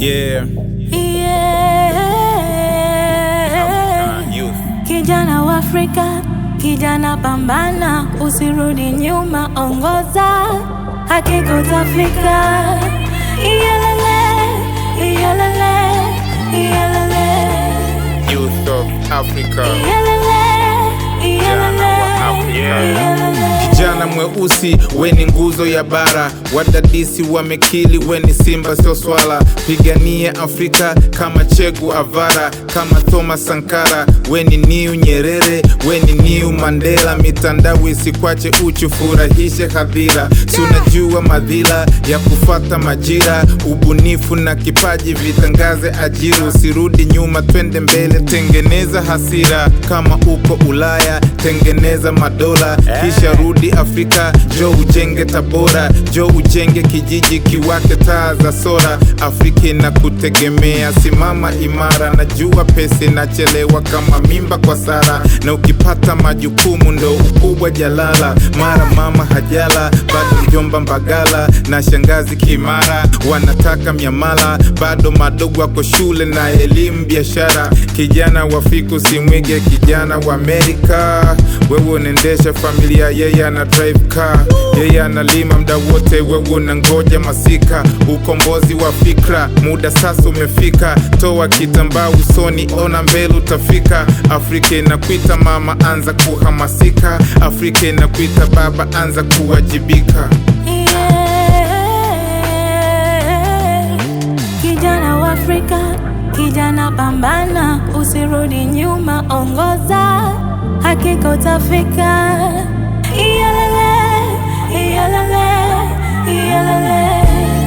Yeah. Yeah. Uh, youth. Kijana wa Afrika, kijana pambana, usirudi nyuma, ongoza, hakika utafika. Iyalele, iyalele, iyalele, Youth of Africa. iyalele, iyalele, wa Afrika. iyalele. Kijana mweusi weni nguzo ya bara, wadadisi wamekili weni simba sio swala. Pigania Afrika kama Chegu Avara, kama Thomas Sankara, weni niu Nyerere, weni niu Mandela. Mitandao isikwache uchu, furahishe hadhira. Si unajua madhila ya kufata majira, ubunifu na kipaji vitangaze ajira. Usirudi nyuma, twende mbele, tengeneza hasira. Kama uko Ulaya, tengeneza madola, kisha rudi Afrika, jo ujenge Tabora, jo ujenge kijiji kiwake taa za sora. Afrika inakutegemea, simama imara. Najua pesa inachelewa kama mimba kwa Sara, na ukipata majukumu ndo ukubwa jalala. Mara mama hajala, bado mjomba Mbagala na shangazi Kimara wanataka miamala, bado madogo wako shule na elimu biashara. Kijana wa Afrika usimwige kijana wa Amerika. Wewe unaendesha familia, yeye ana drive car, yeye analima mda wote, wewe unangoja masika. Ukombozi wa fikra, muda sasa umefika. Toa kitambaa usoni, ona mbele utafika. Afrika inakuita mama, anza kuhamasika. Afrika inakuita baba, anza kuwajibika. Yeah. Kijana wa Afrika, kijana pambana, usirudi nyuma, ongoza, hakika utafika. Iyalele, iyalele, iyalele.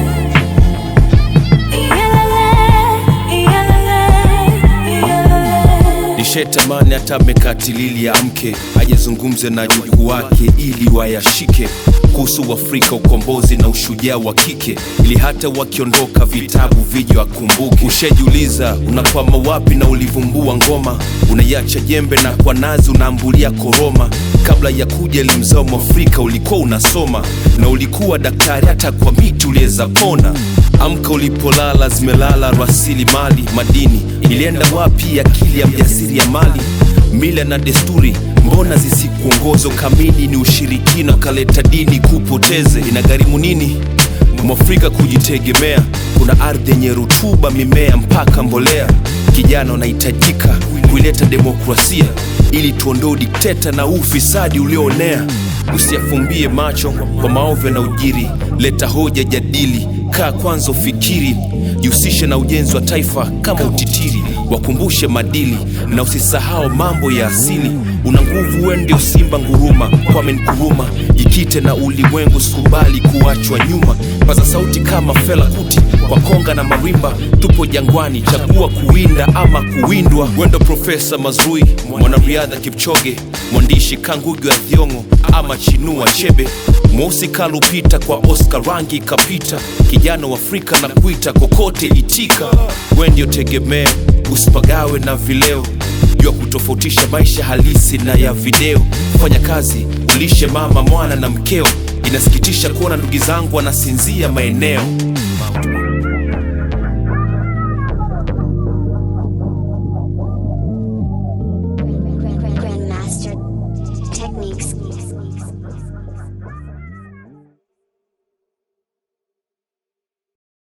Iyalele, iyalele, iyalele. nishetamani hata mekatilili ya mke ajezungumze na juku wake ili wayashike kuhusu Afrika, ukombozi na ushujaa wa kike, ili hata wakiondoka vitabu vije wakumbuke. Ushajiuliza unakwama wapi na ulivumbua ngoma, unaiacha jembe na kwa nazi unaambulia koroma. Kabla ya kuja elimu zao Mwafrika ulikuwa unasoma na ulikuwa daktari, hata kwa miti uliweza pona. Amka ulipolala, zimelala rasilimali madini. Ilienda wapi akili ya mjasiri ya mali? Mila na desturi mbona zisikuongozo? Kamini ni ushirikina, ukaleta dini kupoteze. Inagharimu nini mwafrika kujitegemea? Kuna ardhi yenye rutuba, mimea mpaka mbolea. Kijana unahitajika kuileta demokrasia ili tuondoe udikteta na ufisadi ulioonea. Usiyafumbie macho kwa maovu na ujiri, leta hoja, jadili, kaa kwanza, ufikiri, jihusishe na ujenzi wa taifa kama utitiri, wakumbushe madili na usisahau mambo ya asili. Una nguvu, wewe ndio simba nguruma, Kwame Nkrumah. Jikite na ulimwengu, sikubali kuachwa nyuma. Paza sauti kama Fela Kuti kwa konga na marimba. Tupo jangwani, chagua kuwinda ama kuwindwa. Wendo Profesa Mazrui, mwanariadha Kipchoge, mwandishi Kangugi wa Thiong'o ama Chinua Achebe, mweusi kalupita kwa Oscar rangi kapita. Kijana wa Afrika na kuita kokote itika, we ndio tegemeo, usipagawe na vileo jua kutofautisha maisha halisi na ya video. Fanya kazi, ulishe mama, mwana na mkeo. Inasikitisha kuona ndugu zangu wanasinzia maeneo